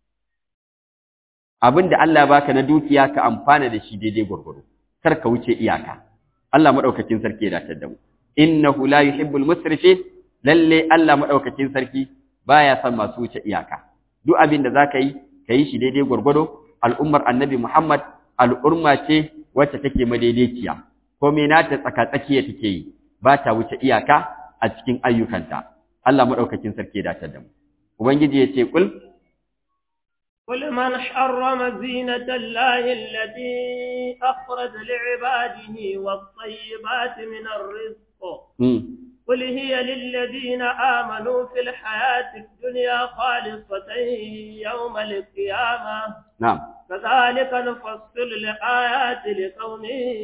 abinda Allah ya baka na dukiya ka amfana da shi daidai gurguru kar ka wuce iyaka Allah madaukakin sarki ya datar da mu innahu la yuhibbul musrifin lalle Allah madaukakin sarki baya son masu wuce iyaka duk abin da zaka yi ka yi shi daidai gurgudu al'ummar annabi Muhammad al'umma ce wacce take madaidaiciya ko me nata tsaka tsakiya take yi ba ta wuce iyaka a cikin ayyukanta Allah madaukakin sarki ya datar da mu ubangiji ya ce kul قل من حرم زينة الله التي أخرج لعباده والطيبات من الرزق قل هي للذين آمنوا في الحياة الدنيا خالصة يوم القيامة نعم كذلك نفصل الآيات لقوم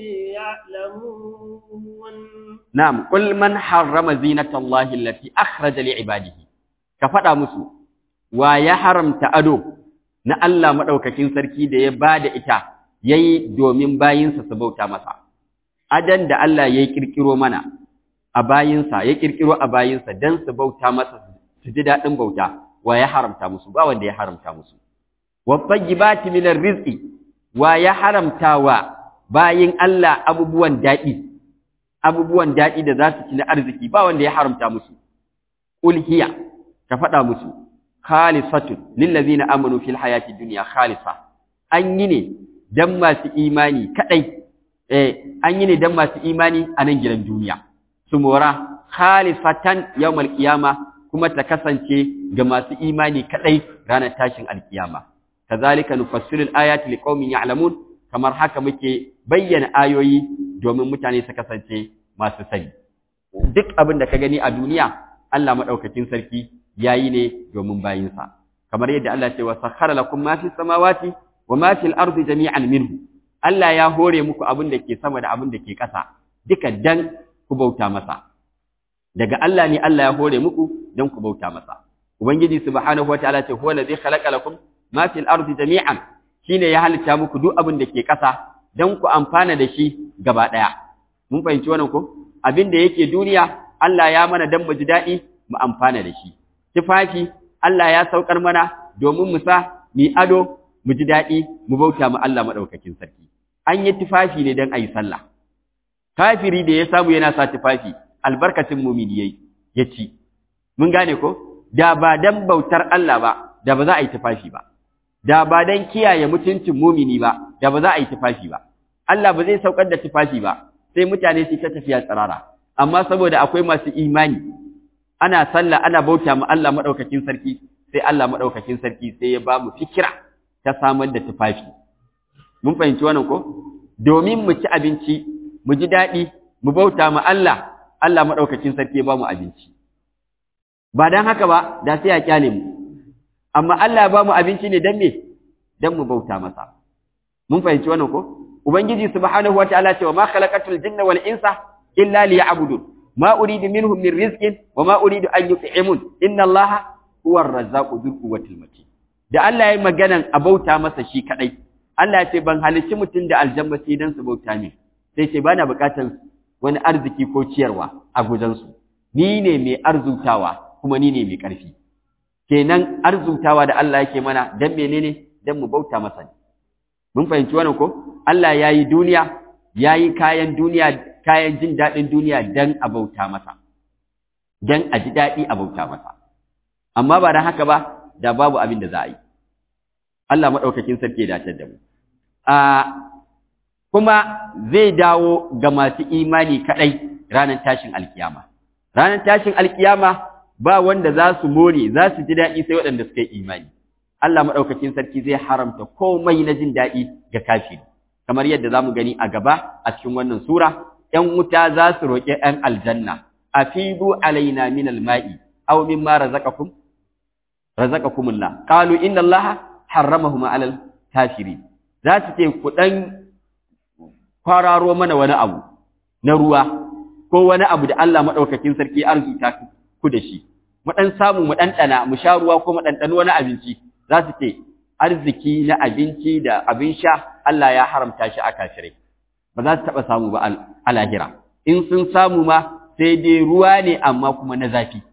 يعلمون نعم قل من حرم زينة الله التي أخرج لعباده كفتا مسو ويا حرم تأدو na Allah maɗaukakin sarki da ya ba da ita ya yi domin bayinsa su bauta masa. Adan da Allah ya yi ƙirƙiro mana a bayinsa, ya ƙirƙiro a bayinsa don su bauta masa su ji daɗin bauta, wa ya haramta musu, ba wanda ya haramta musu. Wabban gibati minar rizki, wa ya haramta wa bayin Allah abubuwan daɗi, abubuwan daɗi da za su ci na arziki, ba wanda ya haramta musu. Ulhiya, ka faɗa musu, khalisatun lillazina amanu fil hayati dunya khalisa an yi ne dan masu imani kadai eh an yi ne dan masu imani a nan gidan duniya su mora khalisatan yawmal qiyama kuma ta kasance ga masu imani kadai ranar tashin alkiyama kazalika nufassilu ayati liqaumin ya'lamun kamar haka muke bayyana ayoyi domin mutane su kasance masu sani duk abin da ka gani a duniya Allah madaukakin sarki yayi ne domin bayinsa kamar yadda Allah ce wa sakhara lakum ma fi samawati wa ma fil ardi jami'an minhu Allah ya hore muku abin da ke sama da abin da ke ƙasa duka dan ku bauta masa daga Allah ne Allah ya hore muku dan ku bauta masa ubangiji subhanahu wataala ce huwa allazi khalaqa lakum ma fil ardi jami'an shine ya halitta muku duk abin da ke ƙasa dan ku amfana da shi gaba daya mun fahimci wannan ko abin da yake duniya Allah ya mana dan mu ji daɗi mu amfana da shi tufafi Allah ya saukar mana domin mu sa mu ado mu ji daɗi mu bauta mu Allah maɗaukakin sarki an yi tufafi ne don a yi sallah kafiri da ya samu yana sa tufafi albarkacin mumini yayi ya ci mun gane ko da ba dan bautar Allah ba da ba za a yi tufafi ba da ba dan kiyaye mutuncin mumini ba da ba za a yi tufafi ba Allah ba zai saukar da tufafi ba sai mutane su ta tafiya tsirara amma saboda akwai masu imani ana sallah ana bauta ma Allah madaukakin sarki sai Allah madaukakin sarki sai ya ba mu fikira ta samar da tufafi mun fahimci wannan ko domin mu ci abinci mu ji daɗi mu bauta ma Allah Allah madaukakin sarki ya ba mu abinci ba dan haka ba da sai ya kyale mu amma Allah ya ba mu abinci ne dan me dan mu bauta masa mun fahimci wannan ko ubangiji subhanahu wataala ce wa ma khalaqatul jinna wal insa illa liya'budun ما أريد منهم من رزق وما أريد أن يطعمون إن الله هو الرزاق ذو القوة المتين da Allah ya yi maganan abauta masa shi kadai Allah ya ce ban halicci mutum da aljanna sai dan su bauta min sai ce bana bukatar wani arziki ko ciyarwa a gujansu ni ne mai arzutawa kuma ni ne mai ƙarfi kenan arzutawa da Allah yake mana dan menene dan mu bauta masa ne mun fahimci wannan ko Allah yayi duniya yayi kayan duniya kayan jin daɗin duniya dan a bauta masa dan a ji daɗi a bauta masa amma ba dan haka ba da babu abin da za a yi Allah madaukakin sarki ya dace da mu a kuma zai dawo ga masu imani kadai ranar tashin alkiyama ranar tashin alkiyama ba wanda za su more za su ji daɗi sai waɗanda suka yi imani Allah maɗaukakin sarki zai haramta komai na jin daɗi ga kafiri kamar yadda za mu gani a gaba a cikin wannan sura ‘yan wuta za su roƙi ‘yan aljanna a fidu alaina min alma'i aw mimma razaqakum razaqakumullah qalu inna allaha harramahuma alal kafirin za su ce ku ɗan kwararo mana wani abu na ruwa ko wani abu da Allah maɗaukakin sarki arzuta ku da shi mu ɗan samu mu ɗanɗana mu sha ruwa ko mu ɗanɗani wani abinci za su ce arziki na abinci da abin sha Allah ya haramta shi a kafirai ba za su taɓa samu ba a lahira in sun samu ma sai dai ruwa ne amma kuma na zafi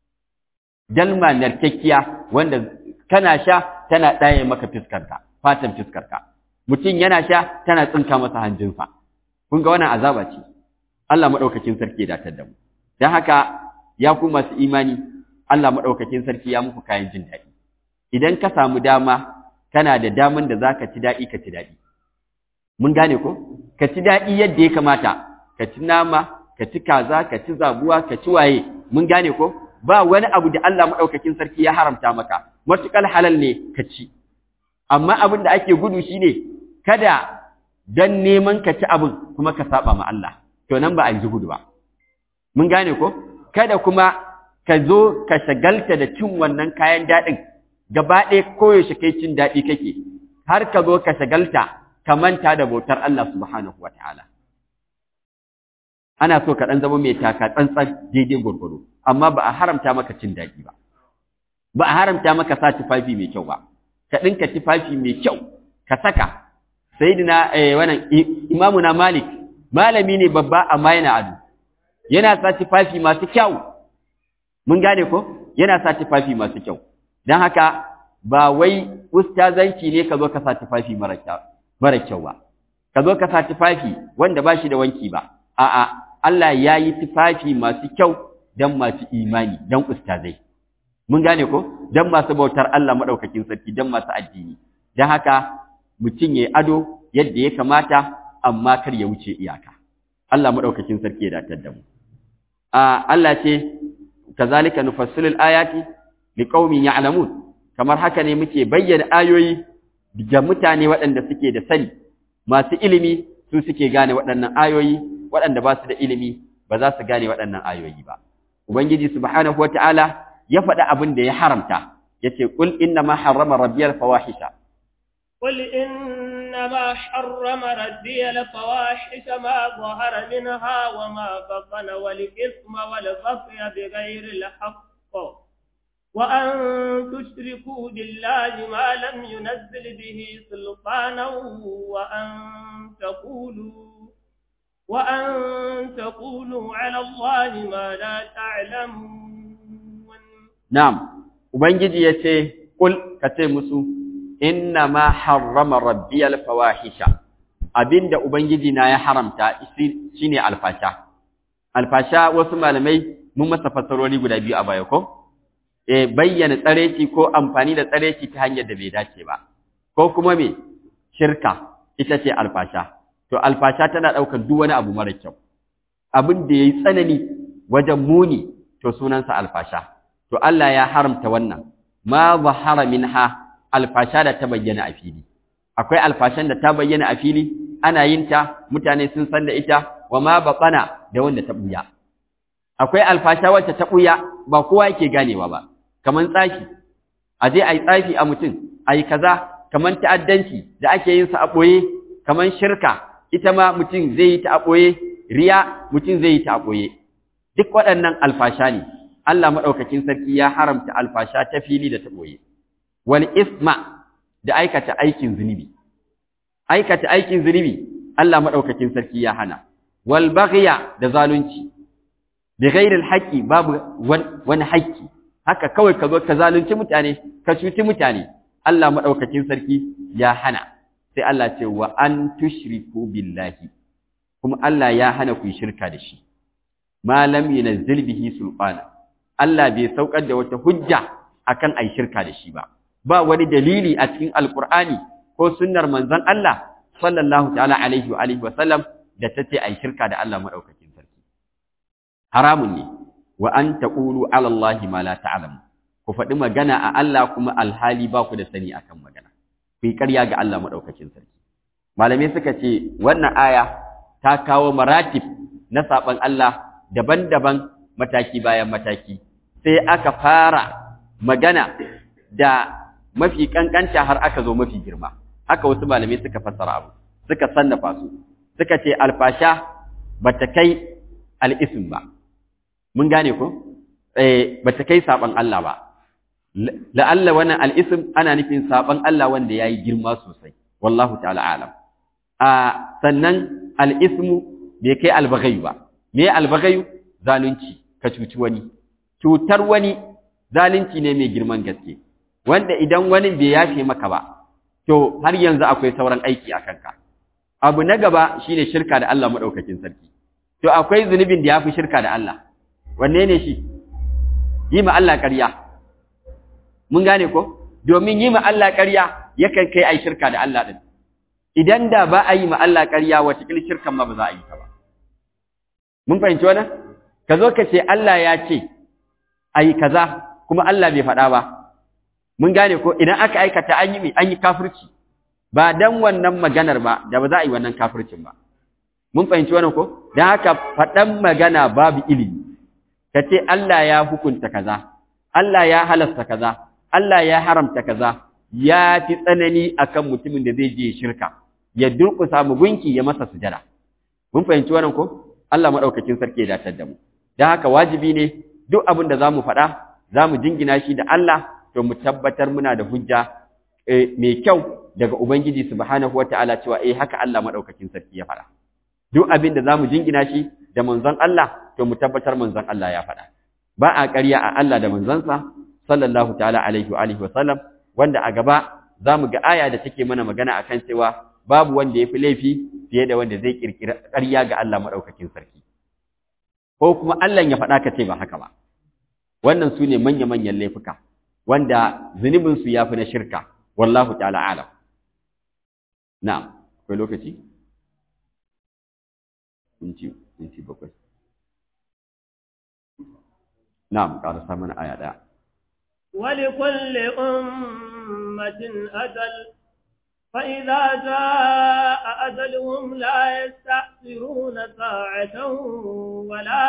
dalma narkakkiya wanda kana sha tana ɗaye maka fiskarka fatan fiskarka mutum yana sha tana tsinka masa hanjinsa kun ga wannan azaba ce Allah maɗaukakin sarki ya datar da mu don haka ya ku masu imani Allah maɗaukakin sarki ya muku kayan jin daɗi idan ka samu dama kana da daman da za ka ci daɗi ka ci daɗi mun gane ko ka ci daɗi yadda ya kamata ka ci nama ka ci kaza ka ci zabuwa ka ci waye mun gane ko ba wani abu da Allah maɗaukakin sarki ya haramta maka matuƙar halal ne ka ci amma abin da ake gudu shine kada dan neman ka ci abin kuma ka saba ma Allah to nan ba a yi gudu ba mun gane ko kada kuma ka zo ka shagalta da cin wannan kayan daɗin gaba ɗaya koyaushe kai cin daɗi kake har ka zo ka shagalta ka manta da bautar Allah subhanahu wataala ana so ka ɗan zama mai taka tsantsan daidai gwargwado amma ba a haramta maka cin daɗi ba ba a haramta maka sa tufafi mai kyau ba ka ɗinka tufafi mai kyau ka saka sayyidina eh wannan imamuna malik malami ne babba amma yana ado yana sa tufafi masu kyau mun gane ko yana sa tufafi masu kyau dan haka ba wai ustazanci ne ka zo ka sa tufafi mara kyau mara kyau ba ka zo ka sa tufafi wanda ba shi da wanki ba a'a Allah ya yi tufafi masu kyau dan masu imani dan ustazai mun gane ko dan masu bautar Allah madaukakin sarki dan masu addini dan haka mutum yayi ado yadda ya kamata amma kar ya wuce iyaka Allah madaukakin sarki ya datar da mu a Allah ce kazalika nufassilul ayati liqaumin ya'lamun kamar haka ne muke bayyana ayoyi ga mutane waɗanda suke da sani masu ilimi su suke gane waɗannan ayoyi waɗanda ba su da ilimi ba za su gane waɗannan ayoyi ba ubangiji subhanahu wataala ya faɗi abin da ya haramta yace qul inna ma harrama rabbiyal fawahisha قل إنما حرم ربي الفواحش ما ظهر منها وما بطن والإثم والبغي بغير الحق وأن تشركوا بالله ما لم ينزل به سلطانا وأن تقولوا وأن تقولوا على الله ما لا تعلمون نعم وبنجي يتي قل كتي مسو inna ma harrama rabbiyal fawahisha abinda ubangiji na ya haramta shine alfasha alfasha wasu malamai mun masa fasarori guda biyu a baya ko eh bayyana tsareci ko amfani da tsareci ta hanyar da bai dace ba ko kuma me shirka ita ce alfasha to alfasha tana daukar duk wani abu mara kyau abin da yayi tsanani wajen muni to sunansa alfasha to Allah ya haramta wannan ma zahara minha alfasha da ta bayyana a fili akwai alfashan da ta bayyana a fili ana yin ta mutane sun san da ita wa ma baqana da wanda ta buya akwai alfasha wacce ta buya ba kowa yake ganewa ba kaman tsafi a je ayi tsafi a mutum ayi kaza kaman ta'addanci da ake yin sa a boye kaman shirka ita ma mutum zai yi ta a boye riya mutum zai yi ta a boye duk waɗannan alfasha ne Allah madaukakin sarki ya haramta alfasha ta fili da ta boye wal isma da aikata aikin zunubi aikata aikin zunubi Allah madaukakin sarki ya hana wal baghya da zalunci bi ghairi al babu wani haƙƙi haka kawai ka zo ka zalunci mutane ka cuci mutane Allah madaukakin sarki ya hana sai Allah ce wa an tushriku billahi kuma Allah ya hana ku shirka da shi malam yunzil bihi sulfana Allah bai saukar da wata hujja akan ai shirka da shi ba ba wani dalili a cikin alqur'ani ko sunnar manzon Allah sallallahu ta'ala alaihi wa alihi wa sallam da tace ai shirka da Allah madaukakin sarki haramun ne wa an taqulu ala Allah ma la ta'lamu ku faɗi magana a Allah kuma alhali ba ku da sani akan magana ku yi ƙarya ga Allah madaukakin sarki malamai suka ce wannan aya ta kawo maratib na saban Allah daban-daban mataki bayan mataki sai aka fara magana da mafi kankanta har aka zo mafi girma haka wasu malamai suka fassara abu suka sannafa su suka ce alfasha bata kai al'isim ba mun gane ko eh bata kai saban Allah ba la'alla wannan al'isim ana nufin saban Allah wanda yayi girma sosai wallahu ta'ala alam a sannan al'ismu bai kai albaghayu ba me albaghayu zalunci ka cuci wani cutar wani zalunci ne mai girman gaske wanda idan wani bai yafe maka ba to har yanzu akwai sauran aiki a kanka abu na gaba shine shirka da Allah madaukakin sarki to akwai zunubin da yafi shirka da Allah wanne ne shi yi ma Allah ƙarya mun gane ko domin yi ma Allah ƙarya yakan kai ai shirka da Allah din idan da ba a yi ma Allah ƙarya wata kil shirkan ma ba za a yi ta ba mun fahimci wannan ka zo ka ce Allah ya ce ai kaza kuma Allah bai faɗa ba mun gane ko idan aka aikata an yi an yi kafirci ba dan wannan maganar ba da ba za a yi wannan kafircin ba mun fahimci wannan ko dan haka faɗan magana babu ilimi ka ce Allah ya hukunta kaza Allah ya halasta kaza Allah ya haramta kaza ya fi tsanani akan mutumin da zai je shirka ya durƙusa mu gunki ya masa sujada mun fahimci wannan ko Allah madaukakin sarki ya datar da mu dan haka wajibi ne duk abin da zamu faɗa zamu jingina shi da Allah to mu tabbatar muna da hujja mai kyau daga ubangiji subhanahu wataala cewa eh haka Allah madaukakin sarki ya faɗa duk abin da zamu jingina shi da manzon Allah to mu tabbatar manzon Allah ya faɗa ba a ƙarya a Allah da manzansa sallallahu ta'ala alaihi wa alihi wa sallam wanda a gaba zamu ga aya da take mana magana akan cewa babu wanda yafi laifi fiye da wanda zai kirkira ƙarya ga Allah madaukakin sarki ko kuma Allah ya faɗa ka ce ba haka ba wannan sune manya-manyan laifuka wanda zunubin su yafi na shirka wallahu ta'ala alam na'am akwai lokaci minti minti bakwai na'am karasa mana aya daya ولكل أمة أجل فإذا جاء أجلهم لا يستأخرون ساعة ولا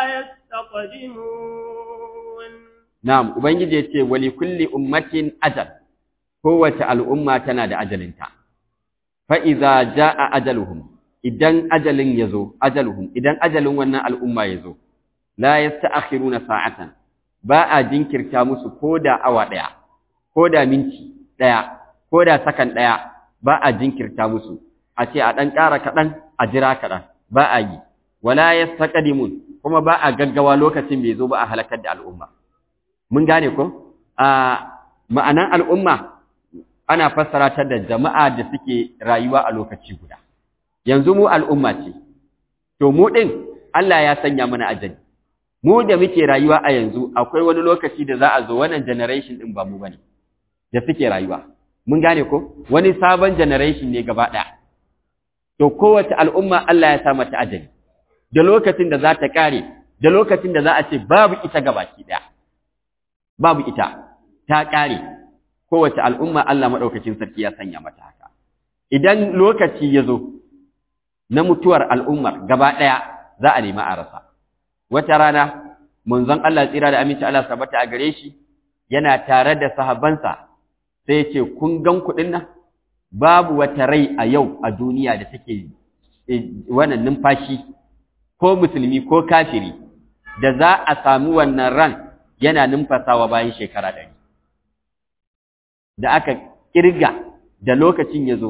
يستقدمون نعم وبنجي يتي ولكل أمة أجل قوة الأمة تنادى أجل انت فإذا جاء أجلهم idan ajalin yazo ajaluhum idan ajalin wannan al'umma yazo la yasta'khiruna sa'atan ba a jinkirta musu koda awa daya koda minti daya koda sakan daya ba a jinkirta musu a ce a dan ƙara kaɗan a jira kaɗan ba a yi wala yastaqdimun kuma ba a gaggawa lokacin bai zo ba a halakar da al'umma mun gane ko a ma'anan al'umma ana fassara ta da jama'a da suke rayuwa a lokaci guda yanzu mu al'umma ce, to mu ɗin Allah ya sanya mana ajali, mu da muke rayuwa a yanzu akwai wani lokaci da za a zo wannan generation ɗin ba mu ba ne, da suke rayuwa. Mun gane ko, wani sabon generation ne gaba ɗaya. To kowace al'umma Allah ya sa mata ajali, da lokacin da za ta ƙare, da lokacin da za a ce babu ita gabaki ɗaya. Babu ita, ta ƙare, kowace al'umma Allah maɗaukacin sarki ya sanya mata haka. Idan lokaci ya zo, na mutuwar al'ummar gaba ɗaya za a nemi a rasa. Wata rana, munzon Allah tsira da aminci Allah sabata a gare shi, yana tare da sahabansa sai ya ce, Kun gan kuɗin nan? Babu wata rai a yau a duniya da take wannan numfashi, ko musulmi ko kafiri, da za a sami wannan ran yana numfasawa bayan shekara ɗari. Da aka ƙirga da lokacin ya zo,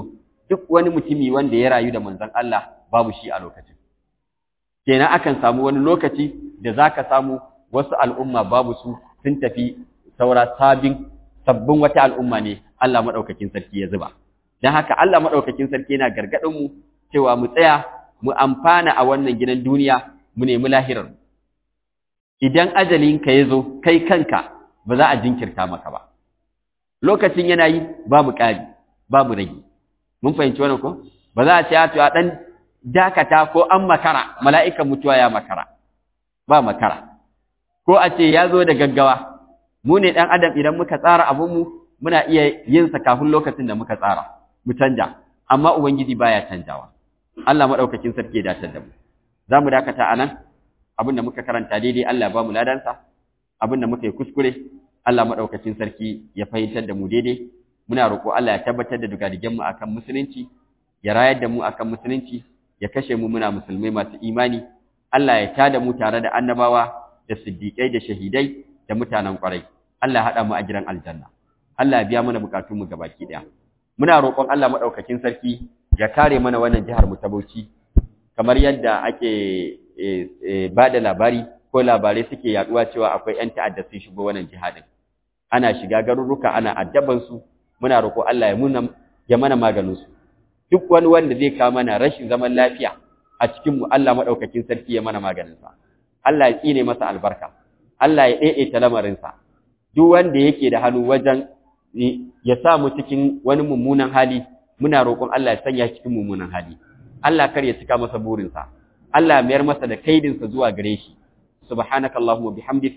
duk wani mutumi wanda ya rayu da manzon Allah babu shi a lokacin kenan akan samu wani lokaci da zaka samu wasu al'umma babu su sun tafi saura sabin sabbin wata al'umma ne Allah madaukakin sarki ya zuba dan haka Allah madaukakin sarki yana gargadin mu cewa mu tsaya mu amfana a wannan gidan duniya mu nemi lahirar idan ajalinka ya zo kai kanka ba za a jinkirta maka ba lokacin yana yi babu ƙari babu rage mun fahimci wannan ko ba za a ce a dan dakata ko an makara mala'ikan mutuwa ya makara ba makara ko a ce ya zo da gaggawa mu ne ɗan adam idan muka tsara abinmu muna iya yin sa kafin lokacin da muka tsara mu canja amma ubangiji baya canjawa Allah madaukakin sarki ya dace da mu za mu dakata anan abin da muka karanta daidai Allah ya ba mu ladansa abin da muka yi kuskure Allah madaukakin sarki ya fahimtar da mu daidai muna roƙo Allah ya tabbatar da dugadigen mu akan musulunci ya rayar da mu akan musulunci ya kashe mu muna musulmai masu imani Allah ya tada mu tare da annabawa da siddiƙai da shahidai da mutanen ƙwarai Allah ya haɗa mu a gidan aljanna Allah ya biya mana bukatun mu gabaki ɗaya muna roƙon Allah madaukakin sarki ya kare mana wannan jihar mu ta Bauchi kamar yadda ake ba da labari ko labarai suke yaduwa cewa akwai ƴan ta'adda sun shigo wannan jihadin ana shiga garuruka ana addaban su muna roƙo Allah ya muna ya mana maganin su duk wani wanda zai kawo mana rashin zaman lafiya a cikin mu Allah madaukakin sarki ya mana maganin sa Allah ya tsine masa albarka Allah ya daidaita lamarin sa duk wanda yake da hannu wajen ya sa mu cikin wani mummunan hali muna roƙon Allah ya sanya cikin mummunan hali Allah kar ya cika masa burinsa Allah ya mayar masa da kaidinsa zuwa gare shi subhanakallahumma bihamdik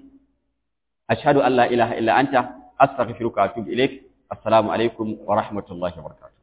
ashhadu an la ilaha illa anta astaghfiruka wa atubu ilaik assalamu alaikum wa rahmatullahi wa barakatuh